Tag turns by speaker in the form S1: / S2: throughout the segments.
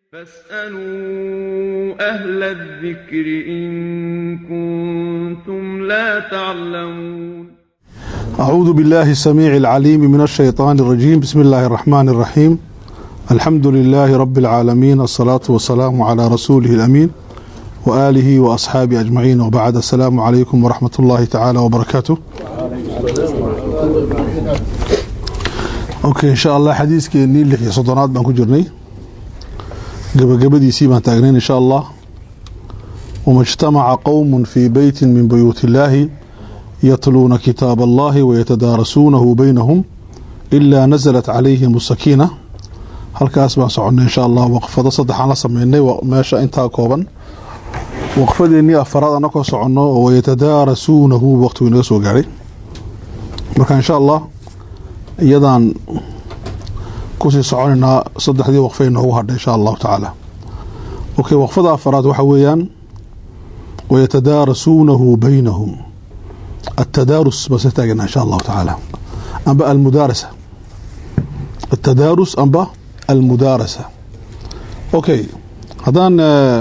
S1: فاسألوا أهل الذكر إن كنتم لا تعلمون
S2: أعوذ بالله السميع العليم من الشيطان الرجيم بسم الله الرحمن الرحيم الحمد لله رب العالمين الصلاة والسلام على رسوله الأمين وآله وأصحابه أجمعين وبعد السلام عليكم ورحمة الله تعالى وبركاته أوكي إن شاء الله حديث كيني اللي في صدرات بان كجرني gabagabadiisii baan taagnayn insha allah wama اجtamaca qowm fii beyti min buyuuti illaahi yatluuna kitaab allahi wayatadaarasuunahu baynahum ilaa naزlat calayhim الsakiina halkaas baan soconay insha allah waqfado saddexaan la sameynay meesha intaa kooban waqfadeennii afaraad anakoo soconno oo wayatadaarasuunahu waqtigu inaga soo gaadhay marka insha allah iyadaan kusii soconaynaa saddexdii waqfay noogu hadhay insha allahu tacaala okay waqfada afaraad waxa weeyaan wayatadaarasuunahu baynahum atadaarus base taagana insha allahu tacaala amba almudaarasa atadaarus amba almudaarasa okay haddaan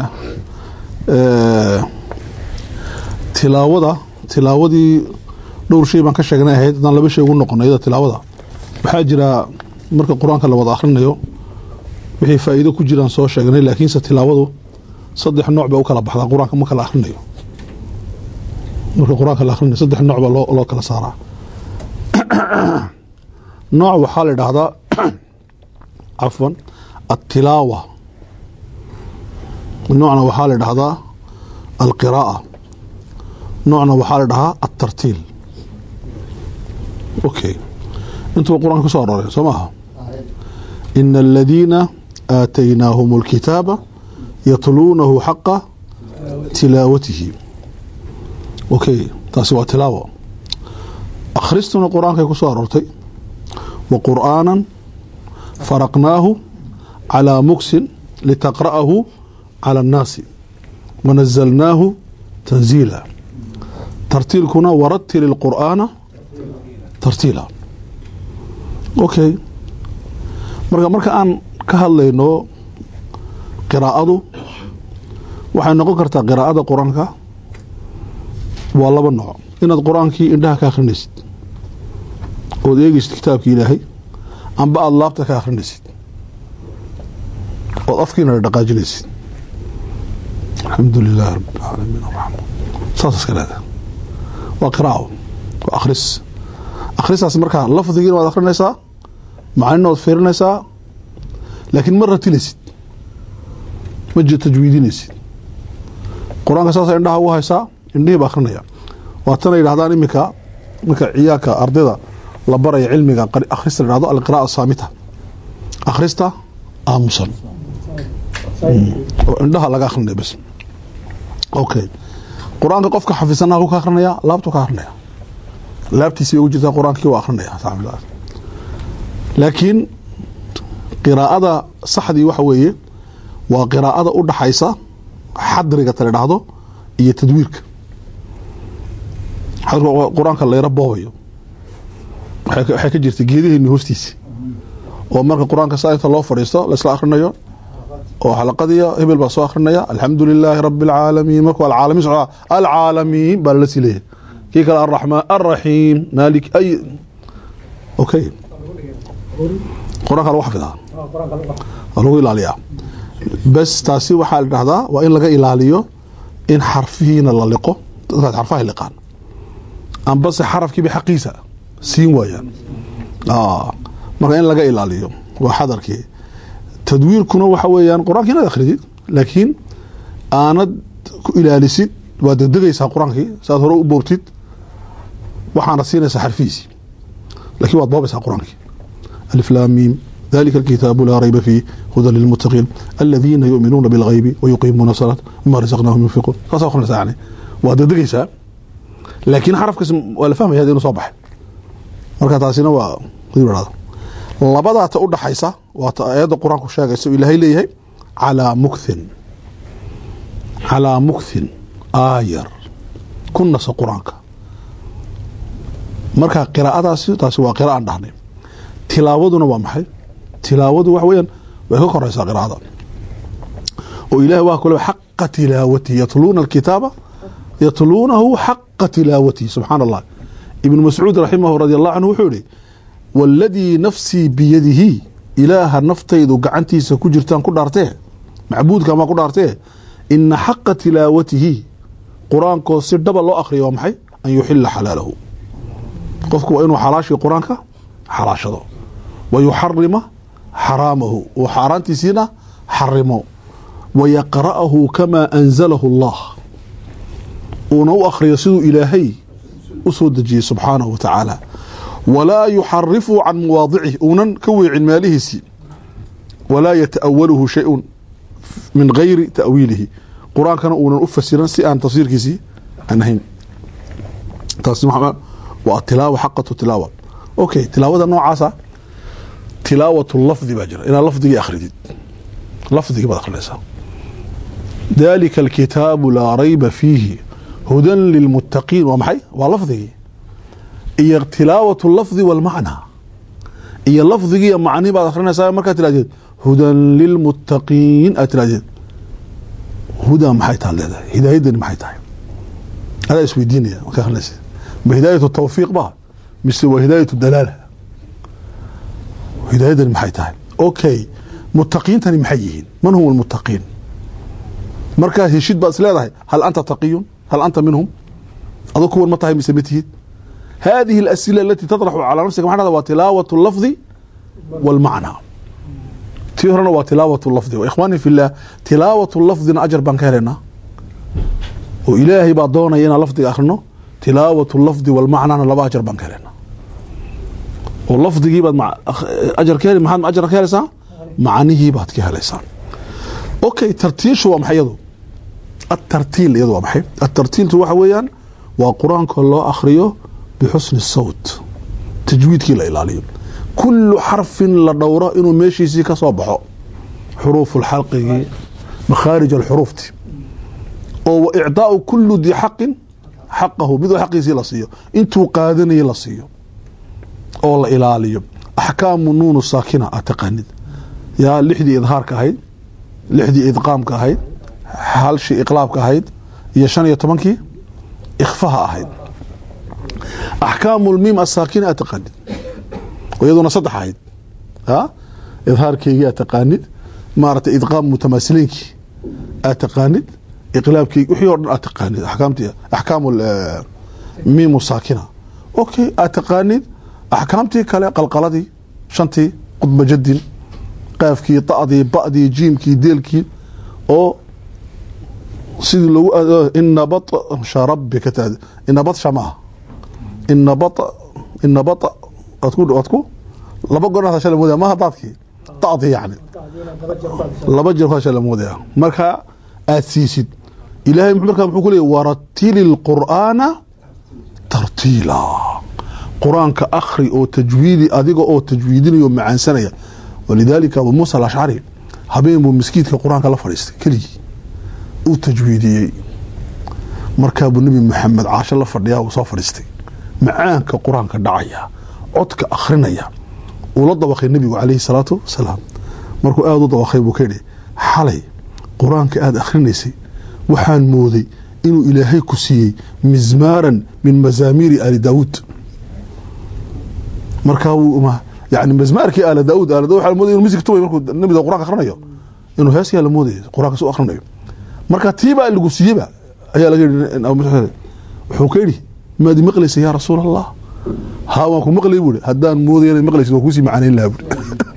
S2: tilaawada tilaawadii dhowr shay baan ka sheegnay ahayd haddaan laba shay ugu noqono iyada tilaawada waxaa jira marka qur-aanka la wada akhrinayo wixii faa'iido ku jiraan soo sheegnay laakiinse tilaawadu saddex nooc bay u kala baxdaa qur-aanka marka la akhrinayo marka qur-aanka la akhrinayo saddex nooc baa loo kala saaraa nooc waxaa la idhaahdaa cafwan altilaawa noocna waxaa la idhaahdaa alqiraa'a noocna waxaa la dhahaa altartiil okay intuba qur-aanka ku so aroray soo maaha ina aladiina aataynaahum اlkitaaba yatluunahu xaqa tilaawatihi okay taasi waa tilaawa akhristuna qur-aankay ku soo aroortay wa qur'aana faraqnaahu calىa muksin litaqra'ahu calى اnnaasi wanazalnaahu tanziila tartiilkuna waratili اlqur'aana tartiila okay marka marka aan ka hadlayno qiraa'adu waxay noqon kartaa qiraa'ada qur-aanka waa laba nooc inaad qur-aankii indhaha ka akhrinaysid ood eegeysid kitaabki ilaahay amba aada laabta ka akhrinaysid ood afkiina dhaqaajinaysid alxamdu lilaahi rabi alcaalamiin araxmaan saas iska leeda waa qiraa'o waa akhris akhristaas markaa lafdigiina waad akhrinaysaa macnina waad fiirinaysaa laakiin ma ratilaysid ma tajwiidinaysid qur-aanka saasa indhaha ugu haysaa indhihii ba akhrinaya waatana yidhahdaan iminka marka ciyaarka ardayda la baraya cilmiga akhrista la dhahdo alqira'a saamita akhrista aamusan oo indhaha laga akhrinaya bas okay qur-aanka qofka xafisanaha ku ka akhrinaya laabtu ka akhrinaya laabtiisi bay ugu jirtaa qur-aankii waa akhrinaya laakiin qiraa'ada saxdii waxa weeye waa qiraa'ada u dhaxaysa xadriga tala dhahdo iyo tadwiirka qur-aanka layra boobayo waxay ka jirta geedaheenni hoostiisi oo marka qur-aanka saa inta loo fadhiisto laisla akhrinayo oo xalaqadiya hebel baa soo akhrinaya alxamdu lilaahi rabi alcaalamiin marka alcaalamiin socdaa alcaalamiin baa lala sii leeyahay kii kale alraxmaan alraxiim maalik ay okay qur-aanka lagu xafidaa lagu ilaaliyaa bas taasi waxaa la dhahdaa waa in laga ilaaliyo in xarfihiina la liqo dadkaas xarfaha liqaan ambase xarafkiiba xaqiisa siin waayaan marka in laga ilaaliyo waa xadarkii tadwiirkuna waxa weeyaan qur-aanki inaad akhridid laakiin aanad ku ilaalisid waad degdegaysaa qur-aankii saaad hore u boobtid waxaana siinaysaa xarfihiisii lakiin waad boobaysaa qur-aankii aliflaamiim dalika alkitaabu laa rayba fiih hudan lilmuttaqiin aladiina yuminuuna bilgaybi wayuqiimuuna salaat mima rasaqnaahum yunfiquun saasa akrinaysa yani waad degdegaysaa laakiin xarafkaas waa la fahmaya inuu soo baxay marka taasina waa hada labadaata u dhaxaysa waata aayadda qur-aanku sheegaysa ilaahay leeyahay calaa mukthin calaa mukthin aayar ku nasa qur-aanka marka qiraa'adaasi taasi waa qiraa'an dhahnay tilaawaduna waa maxay tilaawadu waxa weyaan way ka koreysaa qiraa'ada oo ilahi waa kule xaqa tilaawatihi yatluuna alkitaaba yatluunahu xaqa tilaawatihi subxaana allah ibnu mascuud raximahu radi allahu canhu wuxuu yihi waladii nafsii biyadihi ilaaha naftaydu gacantiisa ku jirtaan ku dhaartee macbuudka maa ku dhaartee ina xaqa tilaawatihi qur-aankoo si dhaba loo akriya waa maxay an yuxila xalaalahu qofku waa inuu xalaashii qur-aanka xalaashado wa yuxarima xaraamahu uu xaaraantiisiina xarimo wa yaqra'ahu kamaa anzalahu allah uuna u akhriyo siduu ilaahay u soo dejiyey subxaanahu wa tacaala walaa yuxarifu can mawaadicihi uunan ka weecin meelihiisii walaa yata'awaluhu shay-un min gayri ta'wiilihi qur-aankana uunan u fasiran si aan tafsiirkiisii aan ahayn taasi waa tilaawa xaqatu tilaawa okay tilaawada noocaasa tilaawatu lafdi baa jira inaad lafdigii akhridid lafdigii baad akhrinaysaa dalika alkitaabu laa rayba fiihi hudan lilmuttaqiin waa maxay waa lafdigii iyo tilaawatu lafdi walmacnaa iyo lafdigiiyo macnihi baad akhrinaysaa markaad tiraahdeed hudan lilmuttaqiin aad tiraahdeed hudaa maxay taad leedahay hidaayadani maxay tahay adaa isweydiinaya markaa akhrinaysa ma hidaayatu tawfiiq ba mise waa hidaayatu dalaala hidaayadani maxay tahay okay mutaqiintani maxay yihiin man hum almuttaqiin markaad heshid baad is leedahay hal anta taqiyun hal anta minhum adoo kuwan ma tahay mise ma tihid hadihi alasila alati taطraxu calaa nafsika maxaa dhahda waa tilaawatu lafdi walmacnaa tii horena waa tilaawatu lafdi ikhwaani fi llah tilaawatu lafdina ajar baan ka helaynaa oo ilaahay baa doonaya inaan lafdiga akhrino tilaawatu lafdi walmacnaana laba ajar baan ka helaynaa oo lafdigii baad ajar ka heli maxaad ajar ka helaysaa macnihii baad ka helaysaa okay tartiilshu waa maxay iyadu atartiil iyadu waa maxay atartiiltu waxa weeyaan waa qur-aanka loo akhriyo bixusni sawt tajwiidkii la ilaaliyo kulu xarfin la dhowro inuu meeshiisii ka soo baxo xuruufu lxalqigii makhaarij alxuruufti oo wa icdaau kulu dii xaqin xaqahu miduu xaqiisii la siiyo intuu qaadanayay la siiyo oo la ilaaliyo axkaamu nuunu saakina aad taqaanid yaa lixdii idhaarka ahayd lixdii idqaamka ahayd halshii iqlaabka ahayd iyo shan iyo tobankii ikhfaha ahayd axkaamu lmiim asaakina aad taqaanid iyaduna saddex ahayd idhaarkeygii aad taqaanid maaragtay idqaam mutamaasiliinkii aad taqaanid iqlaabkeygi wixii o dhan aad taqaanid axkaamtii axkaamu miimu saakina okay aad taqaanid axkaamtii kale qalqaladii shantii qudba jadin qaafkii da'dii ba'dii jiimkii deelkii oo sidii logu ina batsha rabbika ta ina batsha maaha ina ba ina ba waad ku waad ku laba goor hadasha la moodaya maha daadkii da'dii yani laba jeer ku hadasha la moodaya marka aad siisid ilahay markaa muxuu ku leeyay waratili lqur'aana tartiila qur-aanka akhri oo tajwiidi adiga oo tajwiidinaya o macaansanaya walidaalika abu muusa alashcari habeen buu miskiidka qur-aanka la fadhiistay keligii uu tajwiidiyey markaa buu nebi maxamed caasho la fadhiyaa uu soo fadhiistay macaanka qur-aanka dhacaya codka akhrinaya uu la dabaqay nebigu calayhi salaatu wasalaam markuu aada u dabaqay buu ka yidhi xalay qur-aanka aada akhrinaysay waxaan mooday inuu ilaahay ku siiyey mizmaaran min mazaamiiri aali daawuud markaa yani mizmaarkii aala daawuud aala daawud waxaa moodaya inu musig tumay markuu nebiga qur-aanka akhrinayo inuu heeskaa la moodaya qur-aanka su akhrinayo marka tiibaa lagu siiyeba ayaa laga yidhi wuxuu ka yidhi maad maqlaysa yaa rasuul allah haa waan ku maqlay buuri haddaan moodaya inaad maqlaysid waan kuusii macanayn lahaa buuri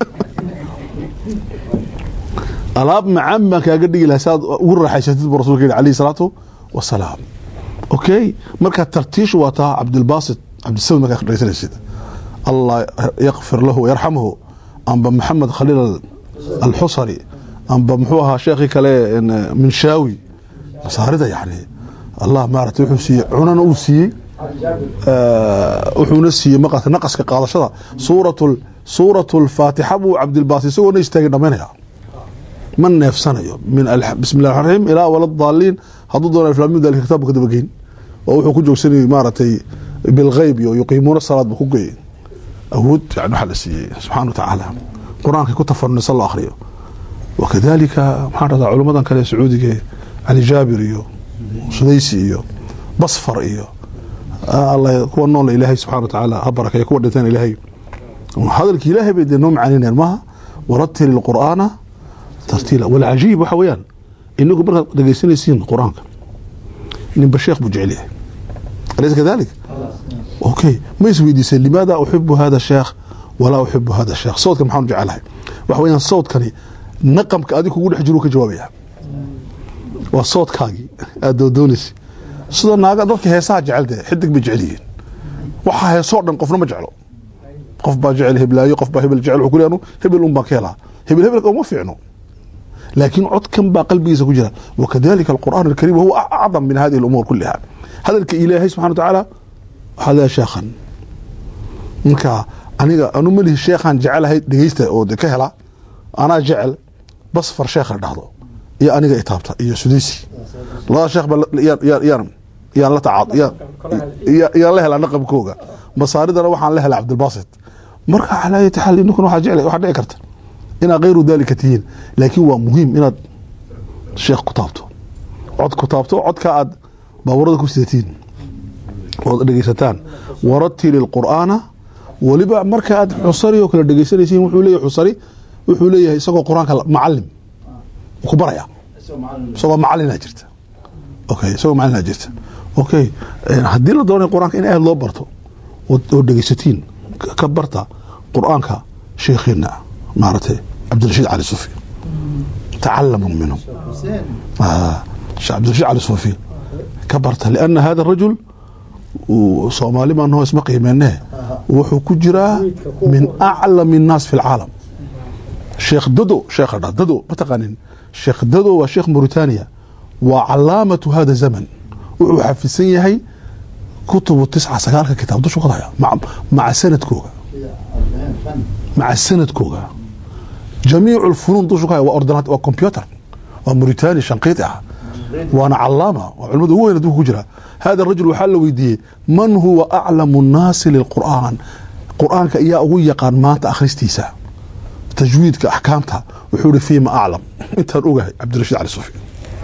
S2: alaab macaan baan kaaga dhigi lahaa saad ugu raaxaysatid buu rasulka yidhi alayhi salaatu wasalaam okay marka tartiishu waa taa cabdilbaasit cabdisamad markaa dhegeysanaysid allah yakfir lahu yarxamhu amba maxamed khaliil alxusari amba muxuu ahaa sheekhii kale minshaawi masaarida yani allah maarata wuxuu siiyey cunana uu siiyey wuxuuna siiyey maqaska naqaska qaadashada suurat suuratu lfaatixa buu cabdilbaas isagoona istaagay dhamaynaya ma neefsanayo min bismi llah raxiim ilaa waladaaliin hadduu doona islaamiyu dalika kitaabka ka dabageyn oo wuxuu ku joogsanayay maaragtay bilgeyb iyo yuqiimuuna salaad buu ku geeyey awood yani waxaa la siiyey subxana wa tacaala qur-aankay ku tafarunaysa loo akhriyo wakadalika maxaan dhahdaa culummadan kale sacuudiga cali jaabir iyo sudaysi iyo basfar iyo alla kuwa nool ilaahay subxana watacaala ha barakeeyo kuwa dhinteen ilaahay hadalki ilaahay bay dee noo macaninayaan maaha waratili lqur'aana tartiila walcajiib waxa weeyaan inagu markaad dhegeysanaysiin qur-aanka ninba sheekh buu jecel yahay alaysa kadalik okay ma isweydiisay limaada uxibu hada sheekh walaa uxibu hada sheekh sawdkan maxaan jecelahay waxa weeyaan sawdkani naqamka adig kugu dhex jiru ka jawaabaya waa sawdkaagii aad doodoonaysa sida naaga dadka heesaha jecel dee xidig bay jecel yihiin waxaa heesoo dhan qofna ma jeclo qof baa jecel heblaayo qof baa hebel jecel wuxuu ku leeyahay anu hebel un baan ka helaa hebel hebelka uma fiicno laakiin codkan baa qalbigiisa ku jira wakadalika alqur'aan alkariim huwa acdam min hadihi alumuur kuliha hadalka ilaahay subxana watacaala waxaa leeyahay sheekhan marka aniga anu malihi sheekhaan jecelahay dhegeysta oo de ka hela anaa jecel basfar sheekh la dhahdo iyo aniga itaabta iyo sudaysi labada sheekh ba yaan yaan la tacaad yaan la helaa naqabkooga masaaridana waxaan la helaa cabdilbasit marka calaa ayati xaal ninkuna waxaa jeclay waxaa dhici karta inaad kayru dalika tihiin laakiin waa muhiim inaad sheekh ku taabto cod ku taabto codka aad baaburada ku sidatiin ood dhegeysataan waratili lqur'aana weliba marka aad xusari oo kale dhegeysanaysiin wuxuu leeyahay xusari wuxuu leeyahay isagoo qur-aanka macalim ku baraya isagoo macalina jirta okay isagoo macalina jirta okay haddii la doonay qur-aanka in aad loo barto oo dhegeysatiin ka barta qur-aanka sheekheena maaragtay cabdirashiid cali sufi tacalamu minhu sheekh cabdirashiid cali sufi ka barta liana hada rajul soomaali baan noo isma qiimeenee wuxuu ku jiraa min aclami الnaas fi اlcaalam sheekh dado sheekh dha dado ma taqaanin sheekh dado waa sheekh mauritania waa calaamatu hada zaman wuxuu xafisan yahay kutubu tisca sagaalka kitaab dushu qadaya maca sanadkooga maca sanadkooga jamiicu lfunuun dushu ka haya waa ordinat waa computer waa mauritania shanqiiti ah waana calaama waa culimada ugu weyn adduunka ku jira hada rajul waxaa la weydiiyey man huwa aclamu الnaasi lilqur'aan qur'aanka iyaa ugu yaqaan maanta akhristiisa tajwiidka axkaamta wuxuu ihi fiima aclam intaan ogahay cabdirashiid cali sufi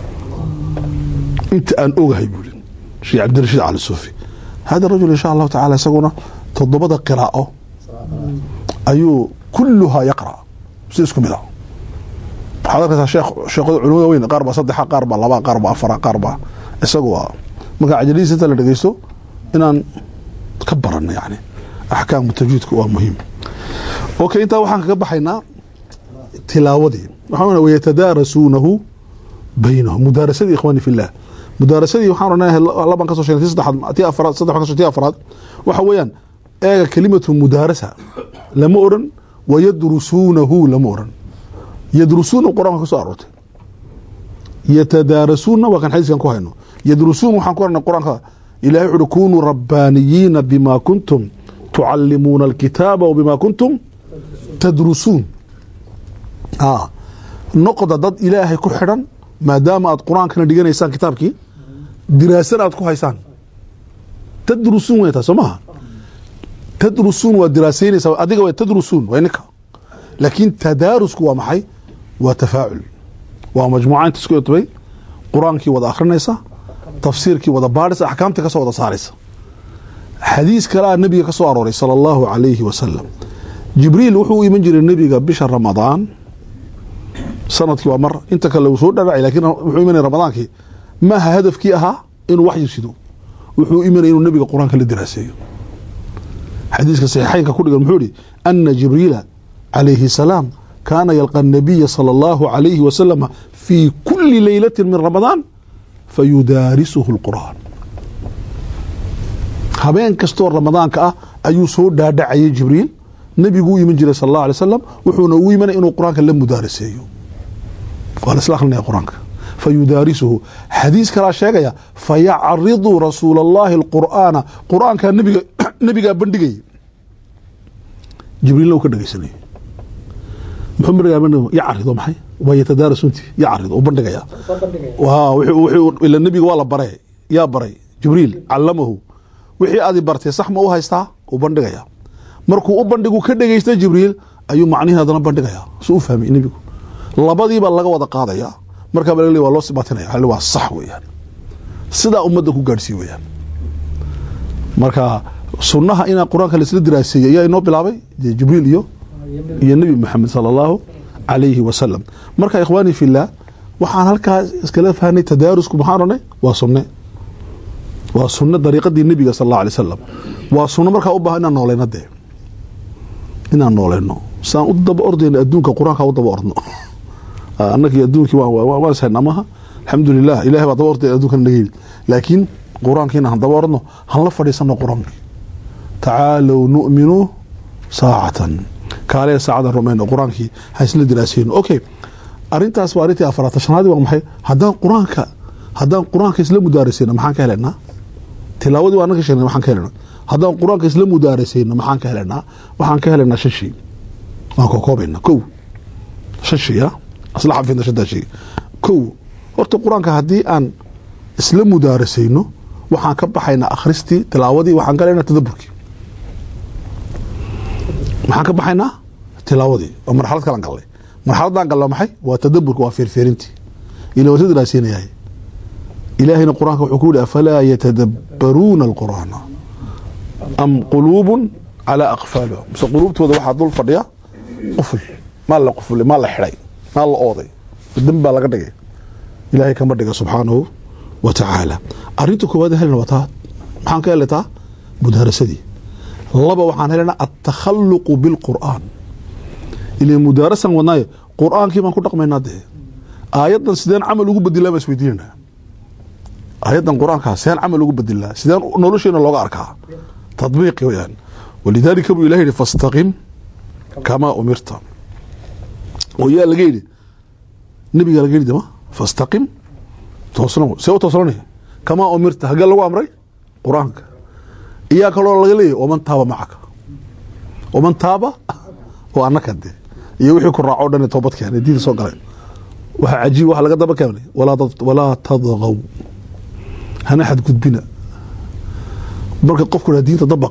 S2: inta aan ogahay buu i sheekh cabdirashiid cali sufi hada rajul insha allahu tacala isaguna toddobada qiraa'o ayuu kuluhaa yaqra si isku mid a waxaad arkaysaa sheekh sheekhada culimada weyn qaar baa saddexa qaar baa laba qaar baa afara qaar baa isagu waa marka cajalidiisa inta la dhegeysto inaan ka barano yani axkaamu tajwiidka waa muhiim okay intaa waxaan kaga baxaynaa tilaawadii waxaa wayatadaarasuunahu baynahum mudaarasadii ikhwaani fi llah mudaarasadii waxaan oranahay laban kasoo sheegnay ti saddexaad ti afraad saddex baan kasoo ti afraad waxa weeyaan eega kelimatu mudaarasa lama oran wayadrusuunahu lama oran yadrusuuna qur-aanka ka soo aroortay yatadaarasuuna waa kan xadiiskan ku hayno yadrusuun waxaan ku arnay qur-aanka ilahay wuxu uhi kunuu rabbaaniyiina bima kuntum tucalimuuna alkitaaba wbima kuntum tadrusuun noqda dad ilaahay ku xidhan maadaama aad qur-aankana dhiganaysaan kitaabkii diraasan aad ku haysaan tadrusuun way taa soo maha tadrusuun waa diraasaynaysaa adiga wa tadrusuun waa ninka laakiin tadaarusku waa maxay waa tafaacul waa majmuuca inta isku irtibay qur-aankii wada akhrinaysa tafsiirkii wada baadhaysa axkaamtii kasoo wada saaraysa xadiis kale a nebiga ka soo arooray sala allahu calayhi wasalam jibriil wuxuu u iman jiray nebiga bisha ramadaan sanadkii waa mar inta kale uu soo dhadhacay lakiin wuxuu imanaya ramadaankii maaha hadafkii ahaa inuu waxyi sido wuxuu imanaya inuu nebiga qur-aanka la diraaseeyo xadiiska saxiixaynka ku dhigan muxuu ihi ana jibriila calayhi salaam kaana yalqa nabiya sala allahu calayhi wasalama fii kuli leylati min ramadaan fayudaarisuhu lqur'aan habeen kastoo ramadaanka ah ayuu soo dhaadhacayay jibriil nebigu u iman jiray sal allahu alay wasalam wuxuuna ugu imanaya inuu qur-aanka la mudaaraseeyo waa la isla akrinaya qur-aanka fayudaarisuhu xadiis kalaa sheegaya fayacridu rasuula allahi alqur'aana qur-aankaa nabiga nebigaa bandhigayay jibriilna uu ka dhegeysanayay muxuu bandhigaa bandhiga yacrid oo maxay waa yatadaarasunti yacrid uu bandhigaya ila nebiga waa la baray yaa baray jibriil callamahu wixii adi bartay sax ma u haystaa uu bandhigaya markuu u bandhigu ka dhegeysta jibriil ayuu macnihi haddana bandhigaya su u fahmay nebigu labadiiba laga wada qaadaya markaaba laga leey waa loo sibaatinaya waxa la waa sax weeyaan sidaa ummadda ku gaadhsiiye weeyaan marka sunnaha inaa qur-aanka laisla diraaseeyey ayaa inoo bilaabay dee jibriil iyo iyo nebi maxamed sala allahu calayhi wasalam marka ikhwaani fillah waxaan halkaa iskala fahnay tadaarusku maxaan ranay waa sunne waa sunno dariiqadii nebiga sal allahu alay wasalam waa sunno markaa u baahan inaan noolayno dee inaan noolayno saan u daba ordayna adduunka qur-aanka u daba ordno annagii adduunkii waan ishaynaa maaha alxamdulilah ilahay baa daba ordaya adduunkan naga yimid laakiin qur-aankiina han daba ordno han la fadhiisano qur-aanka tacaalow nu'minu saacatan kaalee saacadan rumayno qur-aankii ha isla diraaseyno okay arintaas waa arrintii afaraad tashanaadii waa maxay haddaan qur-aanka haddaan qur-aanka isla mudaaraseyno maxaan ka helaynaa tilaawadii waa annaga sheegnay maxaan ka helaynaa haddaan qur-aanka isla mudaaraseyno maxaan ka helaynaa waxaan ka helaynaa shan shay waan kokoobaynaa kow shan shay ah isla xafidna shantaa shay kow horta qur-aanka haddii aan isla mudaaraseyno waxaan ka baxaynaa akhristii tilaawadii waxaan galaynaa tadaburkii maxaan ka baxaynaa tilaawadii oo marxalad kalan gallay marxaladaan gallo maxay waa tadaburka waa feerfeerintii ila waa daraasinayahay ilaahayna qur-aanka wuxuu ku yihi afalaa yatadabbaruuna alqur'aana am quluubun calaa aqfaaliha mise quluubtooda waxaa dul fadhiya quful maa la qufulay maa la xidhay maa la ooday dembi baa laga dhigay ilaahay kama dhiga subxaanahu wa tacaala arinta koowaad helna waa taa maxaan ka helay taa mudaarasadii laba waxaan helaynaa altakhaluqu bilqur'aan ila mudaarasan wadnaayo qur'aankii baan ku dhaqmaynaa dee aayaddan sideen camal ugu bedilaa baan isweydiinanaa aayaddan qur-aankaa sideen camal ugu bedilaa sideen nolosheena looga arkaa tadbiiqi weyaan walidaalika buu ilahi yihi fastaqim kamaa umirta oo yaa laga yidhi nebigaa laga yidhi dama fastaqim toosno see u toosnanaya kamaa umirta hagee lagu amray qur-aanka iyaa kaloo laga leeyahy waman taaba macaka waman taaba oo annaka de iyo wixii ku raaco dhan toobad keenay diinta soo galay waxaa cajiib waxa laga daba keenay walaa tadqaw hana xadgudbina marka qofku haa diinta dabaq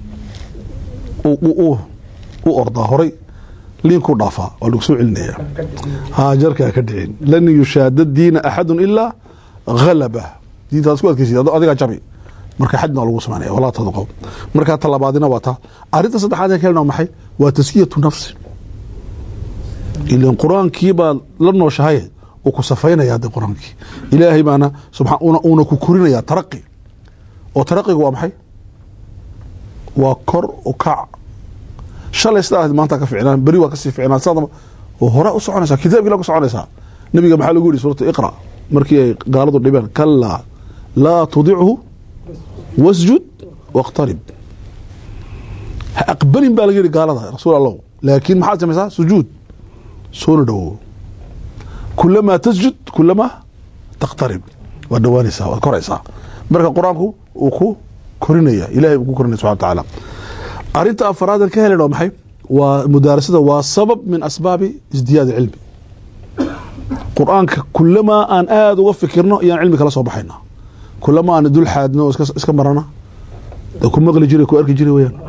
S2: u ordaa horay liinkuu dhaafaa waa lagu soo celinaya haajarkaa ka dhicin lan yushaada diina axadu ilaa halaba diintaas ku adkeysid adigaa jabi marka xadna waa lagu samaynaya walaa tadqaw markaa talabaadina waa taa arrinta saddexaad ee kelna maxay waa taskiyatu nafsi ilan qur-aankii baad la nooshahay uu ku safaynaya de qur-aankii ilaahay baana uuna ku korinaya taraqi oo taraqigu waa maxay waa kor u kac shalay sidaa maanta ka ficnaan beri waa kasii ficnaan sada hore u soconaysaa kitaabkii la ku soconaysaa nabiga maxaa lagu yihi suurata iqra markii ay gaaladu dhibeen kalaa laa tudichu wasjud wاqtarib ha aqbalin baa laga yihi gaalada rasuul allah laakiin maxaad samaysaa sujuud soona dhowow kulamaa tasjud kulamaa taqtarib waad dhawaanaysaa waad koraysaa marka qur-aanku uu ku korinaya ilahay uu ku korinaya subxana wa tacaala arinta afaraadan ka helen waa maxay waa mudaarasada waa sabab min asbaabi isdiyaad cilmi qur-aanka kulamaa aan aada uga fikirno iyaan cilmi kala soo baxayna kulamaa aan dul xaadno o iska marana ku maqli jiray ku arki jiray weyaan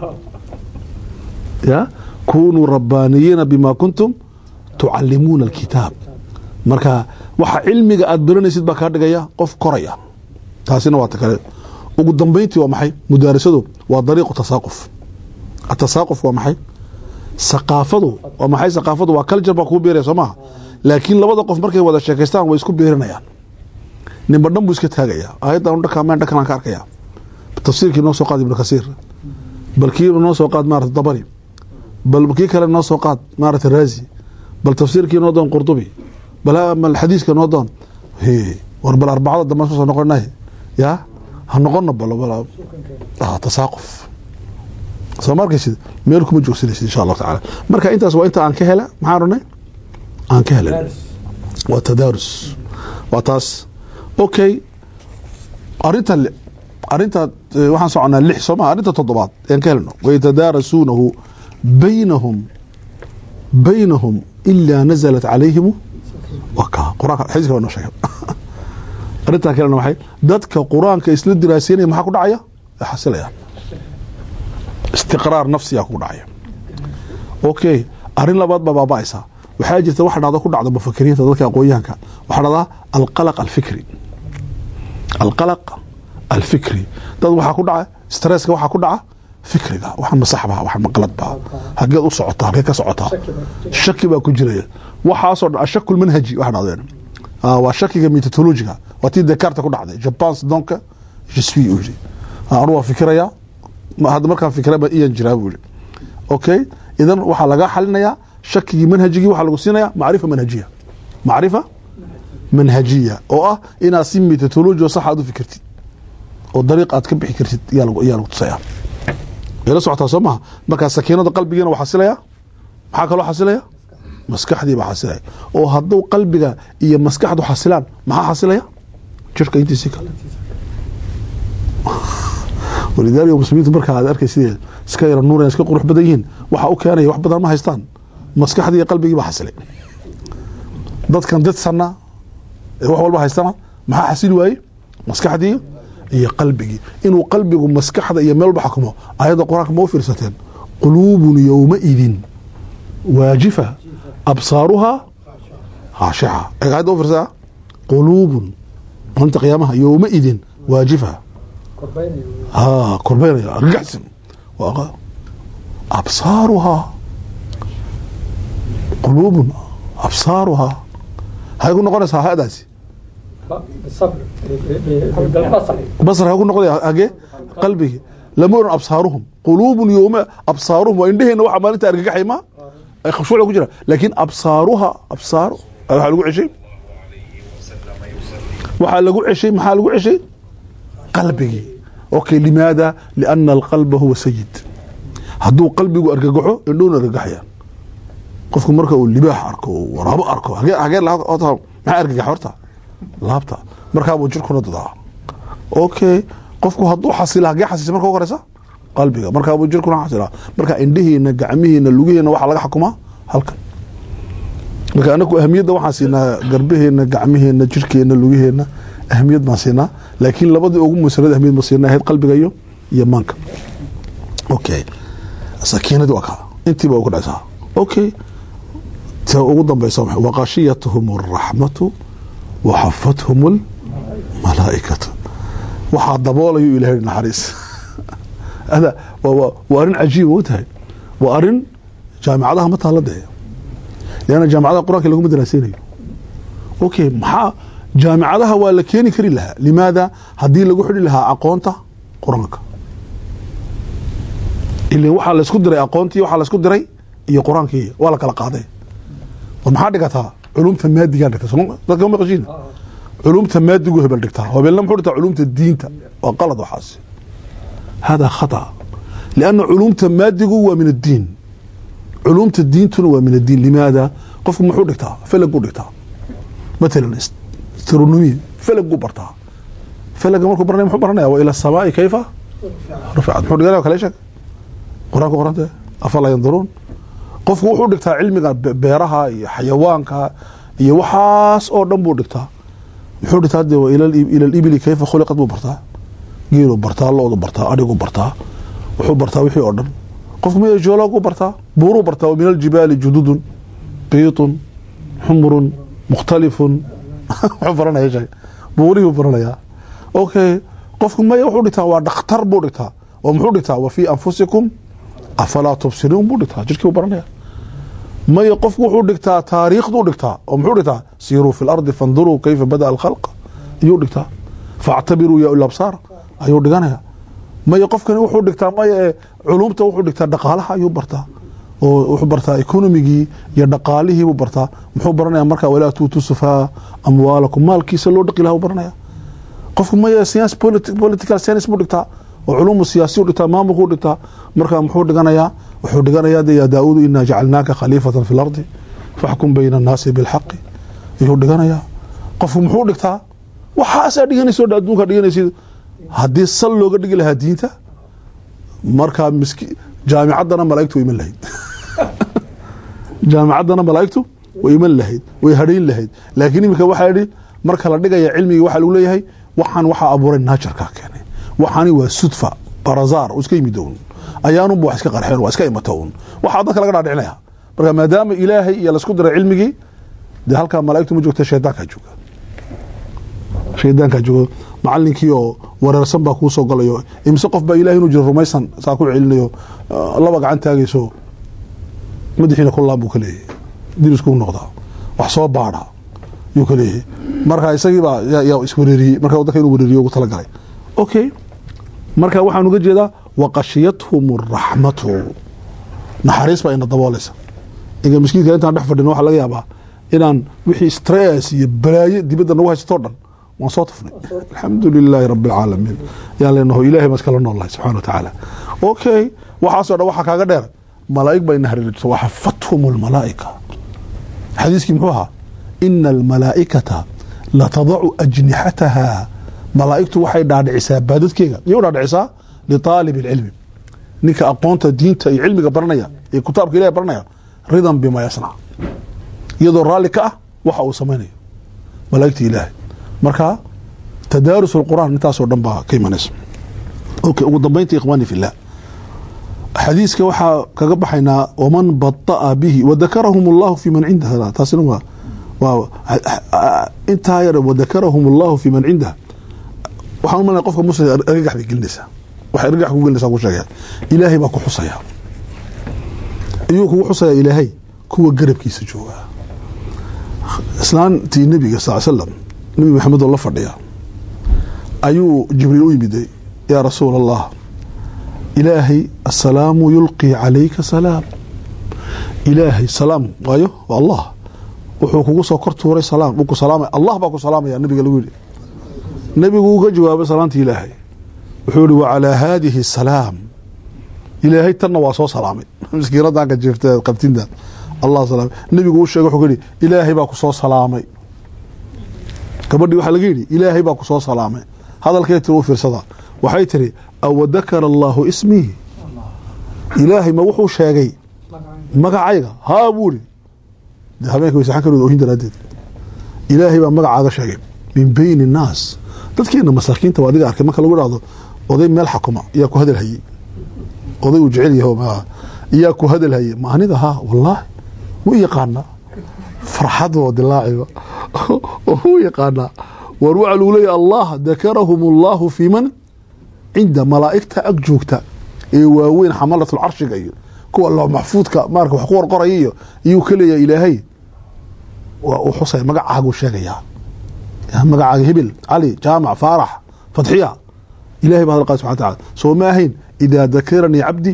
S2: ya kunuu rabbaaniyiina bima kuntum tucalimuuna alkitaab marka waxa cilmiga aada baranaysid baa kaa dhigaya qof koraya taasina waa ta kale ugu dambeyntii waa maxay mudaarasadu waa dariiqu tasaaquf atasaaquf waa maxay saqaafadu waa maxay saqaafadu waa culture baa kugu beeraya soo maha laakiin labada qof markay wada sheekaystaan way isku beerinayaan ninba dhan buu iska taagaya aayaddan dhakaameen dhakan aan ka arkaya tafsiirkii noo soo qaad ibnu kasiir bal kii noo soo qaad maarata dabari bal kii kale noo soo qaad maarata raazi bal tafsiirkii noo doon qurdubi bal xadiiska noo doon war bal arbacada dambe soo noqonay ya ha noqono bal tasaaquf soo ma arkaysid meel kuma joogsanaysid insha allahu tacaala marka intaas waa inta aan ka hela maxaan ranay aan ka helen waa tadaarus waa taas okay arinta arinta waxaan soconaa lix soo maa arrinta toddobaad aan ka helno wayatadaarasuunahu baynahum baynahum ilaa nazalat calayhim waka quraanka xadiiska waa noo sheegay arrintaan ka helno maxay dadka qur-aanka isla diraaseynaya maxaa ku dhacaya xasilayaan istiqraar nafsiyaa ku dhacaya okay arrin labaad baa baaba'aysaa waxaa jirta waxa dhacdo ku dhacda mufakiriinta dadka aqoonyahanka waxaa dhacdaa alqalaq alfikri alqalaq alfikri dad waxaa ku dhaca stresska waxaa ku dhaca fikriga waxaan masaxba waxaan maqaladba hageed u socotaa halkee ka socotaa shaki baa ku jiraya waxaasoo dhan ashaku lmanhaji waxa dhacdeen Ah, waa shakiga metodologiga waa tii dekarta ku dhacday japan donka je suis uu yidhi Ah, anu waa fikirayaa Ma- hadda markaan fikiraba iyan jiraa buu yidhi okay idan waxaa laga xalinayaa shakigii manhajigii waxaa lagu siinaya macrifa manhajiya macrifa manhajiya oo ah inaad si metodologi oo sax aad u fikirtid oo dariiq aad ka bixi kartid yaa lagu yaa lagu tusaya ila socotaa soo maha markaa sakiinada qalbigiina waa xasilaya maxaa kaloo xasilaya maskaxdii baa xasilaya oo hadduu qalbiga iyo maskaxdu xasilaan maxaa xasilaya jirka intiisi kale walidaalika muslimiintu markaa aad arkay sidee iska yara nuuraya iska qurux badan yihiin waxa u keenaya wax badan ma haystaan maskaxdii iyo qalbigii baa xasilay dadkan dadsanna ee wax walba haystana maxaa xasili waaye maskaxdii iyo qalbigii inuu qalbigu maskaxda iyo meel walba xakumo ayadda qur-aanka ma u fiirsateen quluubun yowmaidin waajifa absaaruhaa khaashica eeg ayadda u fiirsaa quluubun maalinta qiyaamaha yowmaidin waajifa ها كربينيا رجعتم وأغا أبصارها قلوب أبصارها هاي يقول نقول هذا سي
S3: بالصبر بالبصر
S2: بصر هاي يقول نقول أجي قلبي لمر أبصارهم قلوب يوم أبصارهم وإندهن وحا ما أنت أرجع حيما أي خشوع لو جرا لكن أبصارها أبصار waxa lagu ceshay waxa lagu ceshay maxaa lagu ceshay qalbigii okay limaada liana alqalba huwa sayid hadduu qalbigu argagaxo indhuuna argagaxayaan qofku marka uu libaax arko uu waraabo arko hagee hagee la- horta maxaa argagax horta laabta markaabuu jirkuna dadaa okay qofku hadduu xasila hagee xasisay marka ugu horeysa qalbiga markaabuu jirkuna xasilaa marka indhihiina gacmihiina lugihiina waxaa laga xukumaa halkan marka anaku ahamiyadda waxaan siinaa garbaheena gacmaheena jirkeena lugaheena ahamiyad baan siinaa laakiin labadii ugu musanad ahamiyad ma siinaa ahayd qalbiga iyo iyo maanka okay sakiinadii waa kaa intiiba ugu dhacsaa okay ta ugu dambeysa maxay waqashiyatuhum alraxmatu waxafathum almalaa'ikatu waxaa daboolayo ilaahay naxariis hada waa- waa waa arrin cajiiba u tahay waa arrin jaamicadaha ma taala dee leanna jaamicadaha qur-aanka laguma daraaseynayo okay maxaa jaamicadaha waa la keeni kari lahaa limaada haddii lagu xidhi lahaa aqoonta qur-aanka ilan waxaa laysku diray aqoontii waxaa laysku diray iyo qur-aankii waa la kala qaaday war maxaa dhigataa culumta maadigaa dhigta soo dadka ma maqashiin culumta maadigu hebel dhigtaa hebelna muxuu dhigtaa culumta diinta waa qalad waxaas hada khata lianna culumta maadigu waa min addiin culumta diintuna waa min addiin limaada qofku muxuu dhigtaa felag buu dhigtaa matalan astronomy felag buu bartaa felaga markuu baranaya muxuu baranaya wa ila samaai kayfa ruficat muxuu dhiganaya kale sheeg qur-aanka qorante afalaa yanduruun qofku wuxuu dhigtaa cilmiga be- beeraha iyo xayawaanka iyo waxaas oo dhan buu dhigtaa muxuu dhigtaa de wa ila ila libili kayfa khuliqat buu bartaa geeluu bartaa lo-du bartaa adhiguu bartaa wuxuu bartaa wixii oo dhan qofku miya geologuu bartaa buuruu bartaa wa min aljibaali jududun biitun xumrun mukhtalifun wuxuu baranaya sheeg buurihuu baranayaa okay qofku maya wuxuu dhigtaa waa dhakhtar buu dhigtaa oo muxuu dhigtaa wa fii anfusikum afalaa tubsiruun buu dhigtaa jirkii buu baranaya maya qofku wuxuu dhigtaa taariikhduu dhigtaa oo muxuu dhigtaa siiruu fi lardi fanduruu kayfa bada alkhalq ayuu dhigtaa faactabiruu ya ulabsaar ayuu dhiganaya maya qofkani wuxuu dhigtaa maya ee culumta wuxuu dhigtaa dhaqaalaha ayuu bartaa oo wuxuu bartaa economigii iyo dhaqaalihii buu bartaa muxuu baranaya markaa walaa tuutu sufaa amwaalakum maalkiisa loo dhaqi laha buu baranaya qofku maya science politi- political science buu dhigtaa oo culumu siyaasiyu dhigtaa maamulkuu dhigtaa marka muxuu dhiganayaa wuxuu dhiganayaa de yaa daauudu inaa jacalnaaka khaliifatan fi lardi faxkum bayna annaasi bilxaqi ayuu dhiganayaa qofku muxuu dhigtaa waxaasaa dhiganaysa oo dhan adduunka dhiganaysid haddii sal looga dhigi lahaa diinta markaa miski jaamicaddana malaa'igtu way iman lahayd jaamicaddana malaa'igtu way iman lahayd way hadhayn lahayd laakiin iminka waxaa idhi marka la dhigaya cilmigii waxaa lagu leeyahay waxaan waxaa abuuray naajarkaa keenay waxaani waa sudfa barazaar oo iska yimid un ayaanunba wax iska qarxeen waa iska imata un waxaa dadka laga dhaadhicinaya marka maadaama ilaahay iyo laisku diray cilmigii dee halkaa malaa'igtu ma joogta shaydaankaa jooga shaydaankaa jooga macalinkii oo wareersan baa kuu soo galayo imise qof baa ilahay inuu jiro rumaysan saa ku celinayo ah, laba gacan taagayso madaxiina ku laan buu ka leeyahay diriskuu noqdaa wax soo baadha yuu ka leeyahay marka isagii baa yaa- yaa iswareeriyey marka dadka inuu wareeriyo ugu talagalay okay marka waxaan uga jeedaa waqashiyathum raxmatu naxariis baa ina daboolaysa inka miskiinka intaan dhex fadhino waxaa laga yaabaa inaan wixii stress iyo balaayo dibadda nagu haysatoo dhan waan soo tufnay alxamdu lilaahi rabi alcaalamiin yaan leenaho ilahay baan iskala noolahay subxana wa tacaala okay waxaasoo dhan waxaa kaaga dheer malaa'ig baa ina hareeriso waxafathum almalaa'ika xadiiskii muxuu ahaa ina almalaa'ikata latadacu ajnixataha malaa'igtu waxay dhaadhicisaa baadadkeega yay u dhaadhicisaa liaalib ilcilmi ninka aqoonta diinta iyo cilmiga baranaya ee kitaabka ilahi baranaya ridan bima yasnac iyadoo raalli ka ah waxa uu samaynayo malaa'igta ilaahay marka tadaarus alqur'aan intaasoo dhan baa ka imanaysa okay ugu dambaynta ikhwaani fillah xadiiska waxaa kaga baxaynaa waman bata'a bihi wadakarahum allahu fi man cindaha taasina waa waa intaa yar wadakarahum allahu fi man cindaha waxaan u malaya qofka muslim argagax bay gelinaysaa waxay argagax ku gelinaysaa ku sheegaya ilaahay baa ku xusaya iyuu kugu xusaya ilaahay kuwa garabkiisa jooga islaantii nebiga sal slam nebi maxamed oo la fadhiya ayuu jibriil u yimiday yaa rasuul allah ilaahay asalaamu yulqii calayka salaam ilaahay salaam waayo waa allah wuxuu kugu soo kor tuuray salaam wuu ku salaamaya allah baa ku salaamaya nabiga lagu yidhi nebigu uga jawaabay salaantii ilaahay wuxuu yihi wacalaa haadihi salaam ilaahay tanna waa soo salaamay miskiinadanka jeefta qabtinta allah salaamay nebigu u sheegay wuxuu ka yidhi ilaahay baa ku soo salaamay gabadhii waxaa laga yidhi ilaahay baa ku soo salaamay hadalkay tiri u fiirsada waxay tiri awadakara allaahu ismii ilaahay ma wuxuu sheegay magacayga haa buu ihi de habeenka waysaxan karood ohin daraaddeed ilaahay baa magacaaga sheegay min bayni innaas dadkeena masaakiinta waa adiga arkay marka lagu dhahdo oday meel xakuma iyaa ku hadal hayey oday uu jecel yaho ma iyaa ku hadal hayey ma anida haa wallaahi wuu yaqaanaa farxad oo dilaaciba wuu yaqaanaa war waxaa lagu leeyahy allah dakarahum allahu fi man cinda malaa'igta ag joogta ee waaweyn xamalatul carshiga iyo kuwa loo maxfuudka maarka wax ku qorqoraya iyo iyuu ka leeyahay ilaahay waa uu xusaya magacaaguu sheegayaa magacaaga hibil cali jaamac faarax fadxiya ilahay baa hadal qaadi subxana wataala soo ma ahayn idaa dakaranii cabdi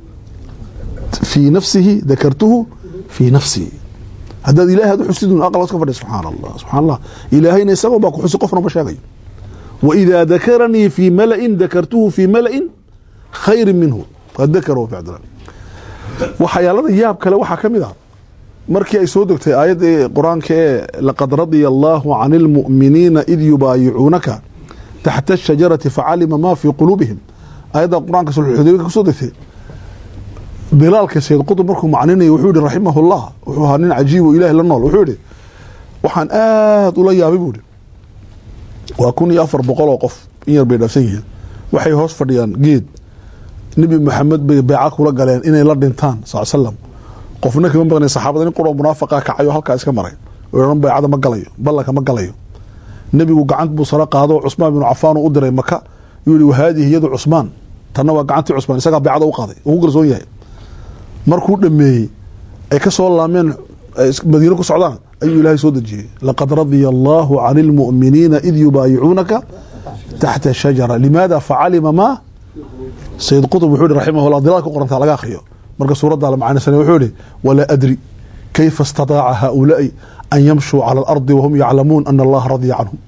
S2: fii nafsihi dakartuhu fii nafsii haddaad ilahay ad u xusidun aqal iska fadhiya subxaana allah subxana allah ilaahayna isagoo baa ku xusi qofna ma sheegayo waidaa dakaranii fii mala'in dakartuhu fii mala'in khayri minhu fadakarahu ficdilan waxyaalada yaab kale waxaa ka mid ah markii ay soo degtay aayadda qur-aanka ee laqad radia allaahu can ilmu'miniina id yubaayicuunaka taxta ashajarati facalima maa fii quluubihim aayadda qur-aanka sulxudaybiinka kusoo degtay bilaalka sayd qutub markuu macninaya wuxuu yihi raximahullah wuxuu ahaa nin cajiib oo ilaahay la nool wuxuu yihi waxaan aada ula yaabay buu ihi waa kun iyo afar boqol oo qof in yar bay dhaafsan yihiin waxay hoos fadhiyaan geed nebi maxamed bay beeca kula galeen inay la dhintaan sal slam qofna kama maqnay saxaabada nin quroo munaafaqa kacayo halkaa iska maray ohan baycada ma galayo ballanka ma galayo nebigu gacant buu sare qaado cusmaan binu cafaan u diray maka yuu yihi wahaadihi yadu cusmaan tanna waa gacantii cusmaan isagaa beecada u qaaday ugu garsoon yahay markuu dhameeyey ay ka soo laameen madiine ku socdaan ayuu ilaahay soo dejiyey laqad radia allaahu can ilmu'miniina id yubaayicuunaka taxta shajara limaada facalima maa sayid qutub wuxuu yihi raximahullah dilaal ku qorantaa laga akhriyo marka suuraddaa la macanaysana wuxuu yihi walaa adri kayfa istataaca haaulaa'i an yamshuu cala alardi wahum yaclamuun ana allaha radiya canhum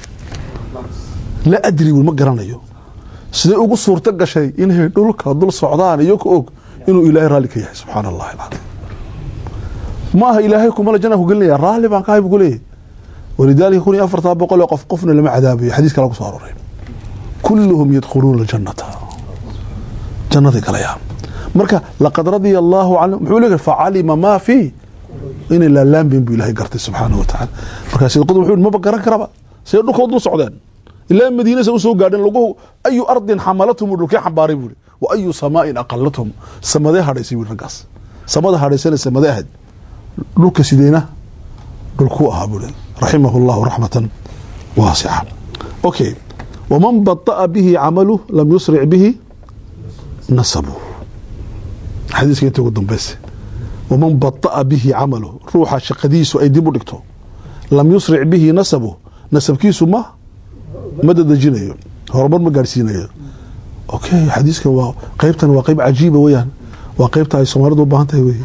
S2: la adri ma garanayo siday ugu suurto gashay inay dhulka dul socdaan iyo ka og inuu ilaahay raalli ka yahay subxaana allahi alcadiim maaha ilaahay kumala janna ku gelinaya raalli baan kahay buu ku leeyahay walidaalika kun iyo afartaa boqol oo qof qofna lama cadaabayo xadiis kale ku soo aroray kulluhum yadkhuluuna aljannata jannaday galayaan marka laqad radia allaahu canhum muxuu leeyahay facalima maa fii inay laalaambeen buu ilaahay gartay subxaanahu watacaala markaa sayid qudub wuxuu yihi maba garan karaba say dhulkoo dul socdeen ilaa madiinasa u soo gaadheen lagu ayu ardin xamalathum dhulkee xambaaray buu wa ayu samaa'in aqalathum samadee hadhaysay buu raggaas samada hadhaysanaysa mada ahayd dhulka sideyna dhulkuu ahaa buu raximahu llahu raxmatan waasica okay waman bada'a bihi camalu lam yusric bihi nasabu xadiiska inta ugu dambeysa waman bada'a bihi camalu ruuxa shaqadiisu ay dib u dhigto lam yusric bihi nasabu nasabkiisu ma ma dadejinayo horumar ma gaadhsiinayo okay xadiiskan waa qeybtan waa qeyb cajiiba weyaan waa qeybta ay soomaalidu u baahan tahay wey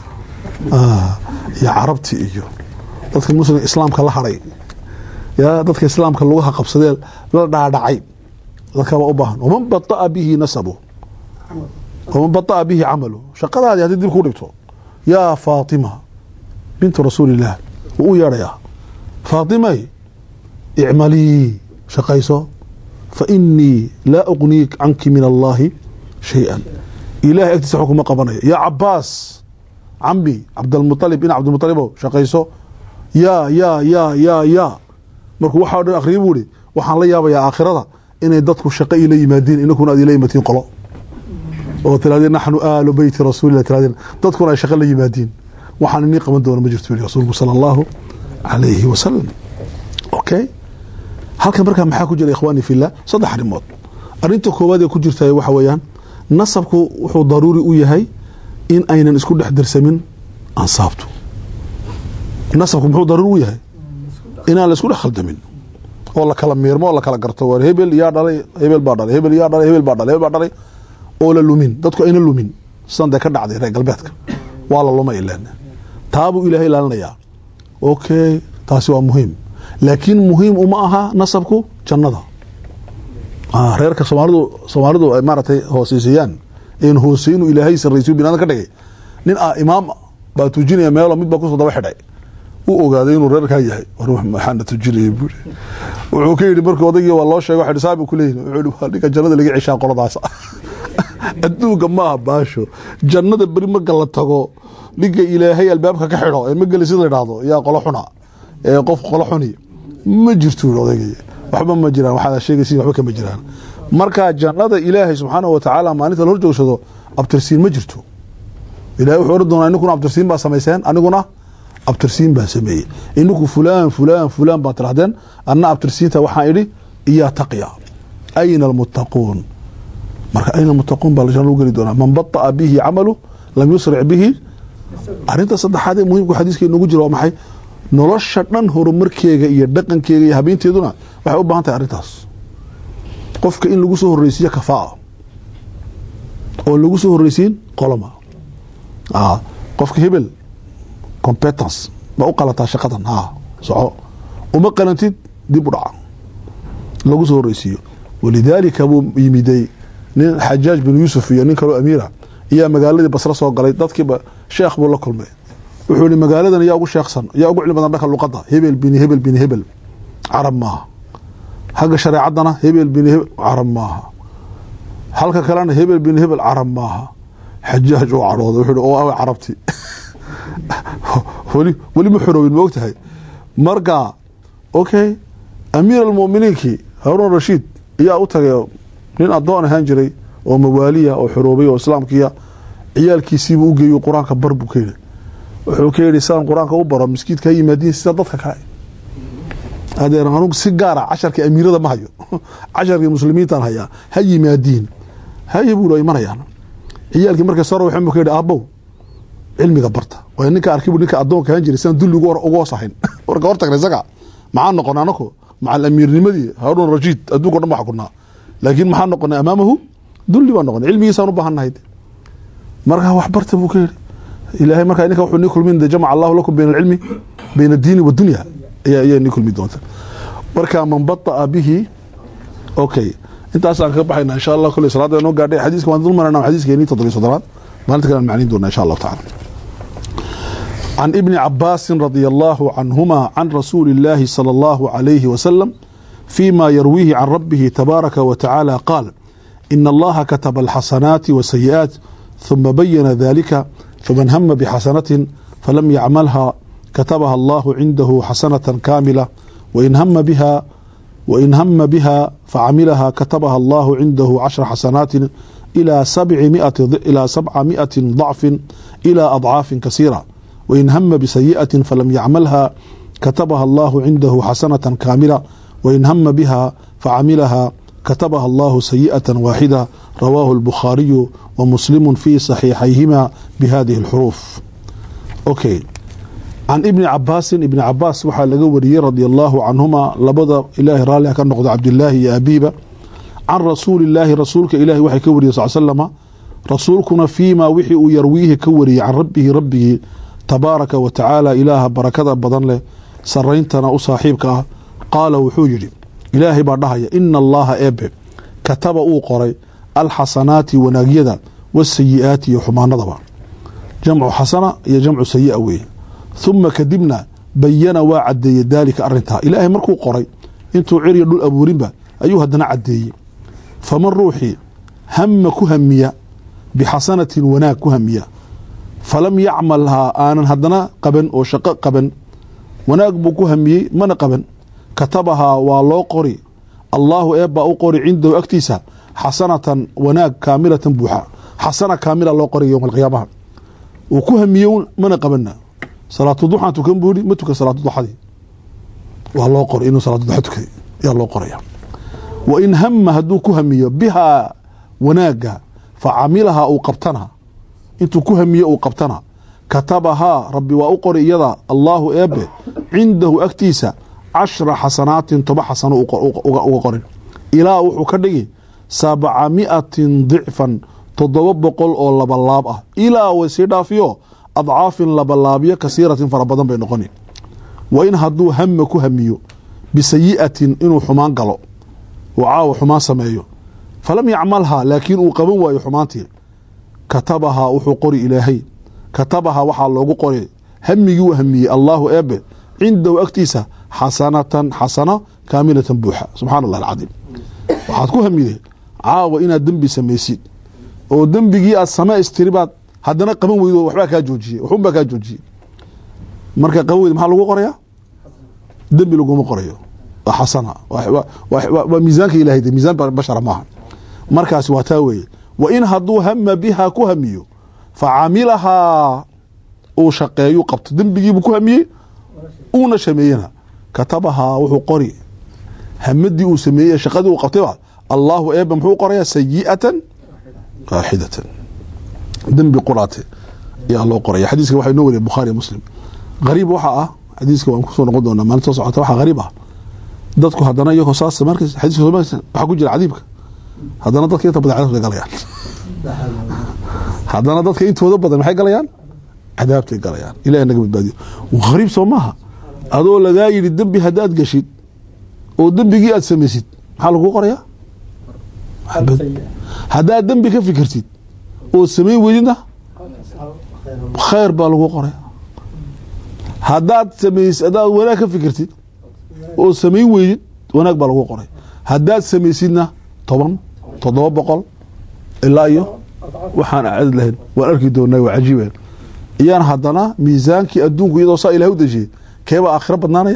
S2: iyo carabti iyo dadka muslim islaamka la haray ya dadka islaamka lugaha qabsadee la dhaadhacay dadkabaa u baahan waman bada'a bihi nasabu waman bada'a bihi camalu shaqadaadii haddii dib kuu dhigto yaa faatima bintu rasuulillaah wuu u yeedhayaa faatimay icmalii shaqayso fa inii laa ugniik canki min allaahi shay-an ilahay agtiisa xog kuma qabanayo yaa cabaas cami cabdalmualib ina cabdilmualibow shaqayso yaa yaa yaa yaa yaa markuu waxaa o dhan akriya buu ihi waxaan la yaabayaa aakhirada inay dadku shaqo ila yimaadiin inakuna aad ila yimaadiin qolo oo tirahdeen naxnu aalu beyti rasuulillah tirahdeen dadkuna ay shaqo la yimaadiin waxaan inii qaban doona ma jirto yiri rasuulku sala allahu calayhi wasalam okay halkan markaa maxaa ku jira ikhwaani fillah saddex arrimood arrinta koowaad ee ku jirta waxa weeyaan nasabku wuxuu daruuri u yahay in aynan isku dhex dirsamin ansaabtu nasabku muxuu daruuri u yahay inaan la isku dhex khaldamin oo la kala miirmo oo la kala garto war hebel yaa dhalay hebel baa dhalay hebel yaa dhalay hebel baa dhalay hebel baa dhalay oo la lumin dadku ayna lumin sidan dee ka dhacday reer galbeedka waa la lumay ileen taabuu ilaahay ilaalinayaa okay taasi waa muhiim laakiin muhiim uma aha nasabku jannada reerka soomaalidu soomaalidu ay maaratay hooseysiiyaan een hoose inuu ilaahay sarraysiyo binaadam ka dhigay nin ah imaam baa tujinaya meelo mid baa kusoo daba xidhay u ogaaday inuu reerkaa yahay war maxaana tujinaya buuri wuxuu ka yidhi markii odaygii waa loo sheegay waxa saabi ku leeyihin wuxuu yidhi waa ninka jannada laga ceshaa qoladaas adduunka maaha baasho jannada beri marka la tago ninka ilaahay albaabka ka xidho ee mageli sida la idhaahdo yaa qolo xuna ee qof qolo xuni ma jirto yidhi odaygii waxba ma jiraan waxaad sheegaysiin waxba kama jiraan marka jannada ilaahay subxaanahu watacaala maalinta la hor joogsado abtirsiin ma jirto ilahay wuxuu oran doonaa ininkuna abtirsiin baa samayseen aniguna abtirsiin baan sameeyey ininku fulaan fulaan fulaan baa tirahdeen anna abtirsiinta waxaan idhi iyaa taqya ayna almuttaquun marka ayna almuttaquun baa janna lagu geli doonaa man bata'a bihi camalu lam yusric bihi arrinta saddexaad ee muhimku xadiiska inoogu jira waa maxay nolosha dhan horumarkeega iyo dhaqankeega iyo habeenteeduna waxay u baahan tahay arrintaas qofka in lagu soo horreysiiyo kafaa oo lagu soo horreysiin qoloma qofka hebel competence ma u qalataa shaqadan ha soco uma qalantid dib u dhaca lagu soo horreysiiyo walidaalika buu yimiday nin xajaaj bin yuusuf iyo nin kaloo amiira ayaa magaaladii basre soo galay dadkiiba sheekh buu la kulmay wuxuu yihi magaaladan yaa ugu sheeksan yaa ugu cilmi badan dhanka luqadda hebel bin hebel bin hebel carab maaha hagga shareecaddana hebel bin hebel carab maaha halka kalena hebel bin hebel carab maaha xajaaj uu cadhooday wuxuu yihi oo awa carabti weli weli ma xoroobin ma og tahay marka okay amiir almu'miniinkii haruun rashiid ayaa u tagay nin addoon ahaan jiray oo mawaaliya oo xoroobay oo islaamkiya ciyaalkiisiibuu u geeyo qur-aanka bar buu ka yidhi wuxuu ka yidhi sidaan qur-aanka u baro miskiidka ha yimaadiin sida dadka kale adeer anugu si gaara casharka amiirada ma hayo casharkii muslimiintaan hayaa ha yimaadiin haye buu imanayaan ciyaalkii markay soo rawaxeen buu ka yidhi aabow cilmiga barta waa ninka arkibu ninka addoonka ahaan jiray sidaan dulli uga hoosahayn warka hortagna isaga maxaa noqonay anaku macal amiirnimadii haruun rashiid adduunka o dhan baa xukunaa laakiin maxaa noqonay amaamahu dulli baa noqonay cilmigiisaan u baahannahay markaa wax barta buu ka yidhi ilaahay markaa ninka wuxuu nii kulmin jamaca allahu lakum bayna alcilmi bayna addiini wadunya ayaa ayaa nii kulmi doonta marka man bata'a bihi okay intaasaan kaga baxayna insha allah kule salaada noo gaadhay xadiiska waan dul marana xadiiskeenii toddobiy soddonaad maalinta kale aan macniin doona insha allahu tacala عن ابن عباس رضي الله عنهما عن رسول الله صلى الله عليه وسلم فيما يرويه عن ربه تبارك وتعالى قال إن الله كتب الحسنات والسيئات ثم بين ذلك فمن هم بحسنة فلم يعملها كتبها الله عنده حسنة كاملة وإن هم بها وإن هم بها فعملها كتبها الله عنده عشر حسنات ilaa ilaa sabca miati ضacfi ilى adcaafin kasiira wain hama bisayiئaةi falam yacmalha katabaha allahu cindahu xasanaة kaamila wain hama biha facamilaha katabaha allahu sayiئaة waaxida rawaahu الbukhaariyu wa muslimu fi صaxiixayhima bihadihi اlxuruuf okay can ibni cabaasin ibni cabaas waxaa laga wariyey radia allahu canhuma labada ilaahay raalliha ka noqdo cabdilaahi iyo abiiba can rasuuli illaahi rasuulka ilaahi waxay ka wariyey sal slama rasuulkuna fiimaa wixii uu yarwiihi ka wariyey can rabbihi rabbigii tabaaraka wa tacaala ilaaha barakada badan leh sarayntana u saaxiibka ah qaala wuxuu yidhi ilaahay baa dhahaya ina allaha eebe kataba uu qoray alxasanaati wanaagyada wasayi'aati iyo xumaanadaba jamcu xasana iyo jamcu sayi'a weeye huma kadibna bayana waa cadeeyey daalika arintaa ilaahay markuu qoray intuu ciriyo dhul abuurinba ayuu haddana cadeeyey faman ruuxii hama ku hamiya bixasanatin wanaag ku hamiya falam yacmalhaa aanan haddana qaban oo shaqo qaban wanaag buu ku hamiyey mana qaban katabahaa waa loo qori allaahu eebbaa u qori cindahu agtiisa xasanatan wanaag kaamilatan buuxa xasana kaamila loo qoray yowma alqiyaamaha uu ku hamiye mana qabana salaatu duxaan tukan buu yihi ma tukan salaatu duxadii waa loo qoray inuu salaatu duxa tukaday yaa loo qoraya wa in hama hadduu ku hamiyo bihaa wanaaga fa camilahaa uu qabtana intuu ku hamiye uu qabtana katabahaa rabbi waa u qori iyada allaahu eebe cindahu agtiisa cashra xasanaatin toba xasano uga qorin ilaa wuxuu ka dhigi sabca miatin dicfan toddoba boqol oo labalaab ah ilaa way sii dhaafiyo adcaafin labalaabyo kasiiratin fara badan bay noqoni wa in hadduu hama ku hamiyo bisayi'atin inuu xumaan galo oo caawa xumaan sameeyo falam yacmalhaa laakiin uu qaban waayo xumaantii katabahaa wuxuu qori ilaahay katabahaa waxaa loogu qori hamigii u hamiyey allaahu eebe cindahu agtiisa xasanatan xasano kaamilatan buuxa subxaana allah alcadiim waxaad ku hamiday caawa inaad dembi samaysid oo dembigii aad same istiribaad haddana qaban weydo waxbaa kaa joojiyey waxunbaa kaa joojiyey marka qaban weyda maxaa lagu qorayaa dembi laguma qorayo waa xasana waa miisaanka ilahay de miisaan bashara maaha markaasi waa taa weeye wa in hadduu hama bihaa ku hamiyo fa camilahaa uu shaqeeyu qabto dembigiibuu ku hamiyey uuna sameeyena katabahaa wuxuu qori hamadii uu sameeyey shaqadii uu qabtayba allaahu eeba muxuu qorayaa sayi'atan waaxidatan dembi quraate ayaa loo qoraya xadiiska waxaa inoo wariya bukhaari muslim hariib waxaa ah xadiiska waan kusoo noqon doonaa maalinta soo socota waxaa hariib ah dadku haddana iyagoo saas markas xadiiska waxaa ku jira cadiibka haddana dadka inta badan cadaabtay galayaan haddana dadka intooda badan maxay galayaan cadaabtay galayaan ilahi naga badbaadiyo hariib soo maaha adoo lagaa yidhi dembi haddaad gashid oo dembigii aad samaysid maxaa lagu qorayaa haddaad dembi ka fikirtid oo samayn weydidna khayr baa lagu qoraya haddaad samays haddaad wanaag ka fikirtid oo samayn weydid wanaag baa lagu qoray haddaad samaysidna toban toddoba boqol ilaa iyo waxaan acad lahayn waan arki doonaa waa cajiiban iyaan haddana miisaankii adduunku iyadoo saa ilahay u dejiyey keebaa aakhiro badnaanaya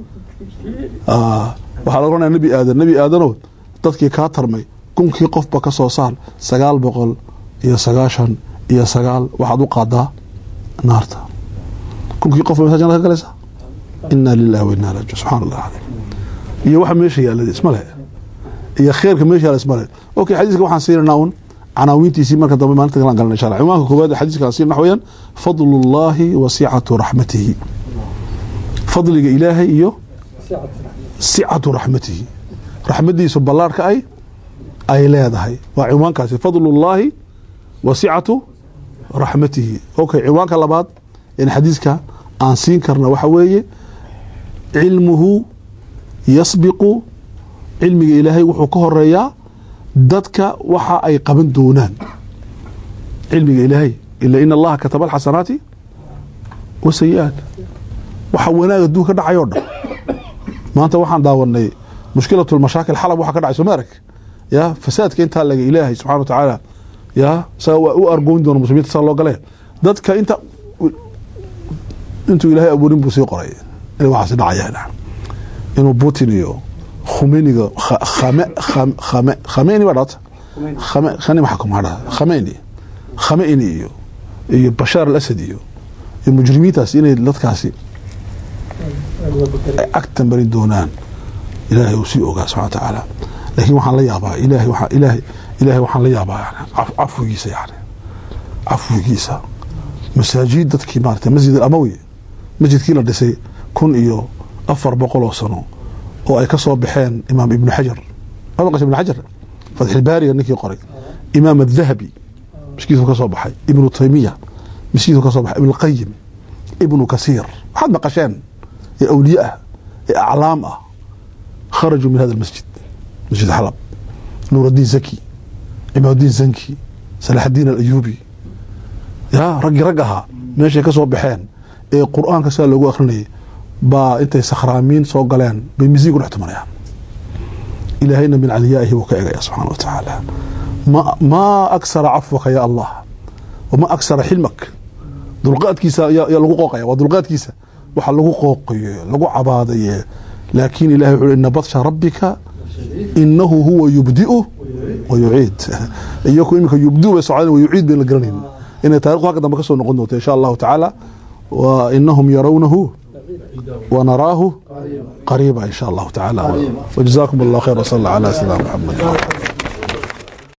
S2: waxaa laga oranaya nebi aadan nebi aadanow dadkii kaa tarmay kunkii qofba ka soo saar sagaal boqol iyo sagaashan iyo sagaal waxaad u qaadaa naarta kunkii qof mesa jannada ka galaysa inaa lilahi wa inaa raji subxana allah alim iyo waxa meesha yaalada ismale iyo kheerka meesha yaala ismale okay xadiiska waxaan siinanaa un canaawiintiisii marka dambe maalinta kalaan galna insha allah ciwaanka koowaad xadiiskaan siin waxa weeyaan fadlu llahi wa sicatu raxmatihi fadliga ilaahay iyo sicatu raxmatihi raxmadiisu ballaarhka ay ay leedahay waa ciwaankaasi fadlu llaahi wa sicatu raxmatihi okay ciwaanka labaad in xadiiska aan siin karna waxa weeye cilmuhu yasbiqu cilmiga ilaahay wuxuu ka horeeyaa dadka waxa ay qaban doonaan cilmiga ilaahay ila in allaha kataba alxasanaati wa sayi-aat waxa wanaag adduun ka dhacay oo dhan maanta waxaan daawanay mushkilat lmashaakil xalab waxa ka dhacay soo ma arag ya fasaadka intaa laga ilaahay subxana wa tacaala ya isaga waa u argoyn doona muslimiinta saa loo gale dadka inta intuu ilaahay abuurin buu sii qoray inay waxaasi dhacayaan inuu putin iyo khumeniga khame khame khameni baa dhata khame khani maxaa kuma hadha khameyni khameyni iyo iyo bashaar al asad iyo iyo mujrimiintaas inay dadkaasi ay agtan marin doonaan ilaahay uu sii ogaa subxana wa tacaala laakiin waxaan la yaabaa ilaahay waxaa ilaahay ilaahay waxaan la yaabaa yani caf- cafwigiisa yani cafwigiisa masaajid dadkii maarata masjid alamawi masjidkii la dhisay kun iyo afar boqol oo sano oo ay ka soo baxeen imaam ibnu xajar ma maqashay ibnu xajar fatxilbaariga ninkii qoray imaam adahabi miskiisu ka soo baxay ibnu taymiya miskiisu ka soo baxay ibnu qayim ibnu kasiir waxaad maqasheen ee awliye ah ee aclaam ah kharajuu min hada almasjid masjid xalab nuur الdiin zaki cimaaddiin zanki salaxaddiin alayuubi ya raggii rag ahaa meeshay ka soo baxeen ee qur-aanka sidaa loogu akrinayay baa intay sakhraamiin soo galeen bay misiig ku dhex tumanayaan ilaahayna min caliyaa'ihi wuu ka egaya subxaana wa tacaala ma maa aksara cafwaka ya allah wama aksara xilmak dulqaadkiisa yaa yaa lagu qooqaya waa dulqaadkiisa waxa lagu qooqaye lagu cabaadaye laakiin ilahay wuxuu ina badsha rabbika inahu huwa yubdi'u wa yuciid iyaku iminka yubdi'u bay socdeen wa yuciid bayn la garanayn inay taarikhdu halka dambe ka soo noqon doonto insha allahu tacaala wa inahum yarawnahu ونراه قريبا إن شاء الله تعالى وجزاكم الله خير وصلى الله على سيدنا محمد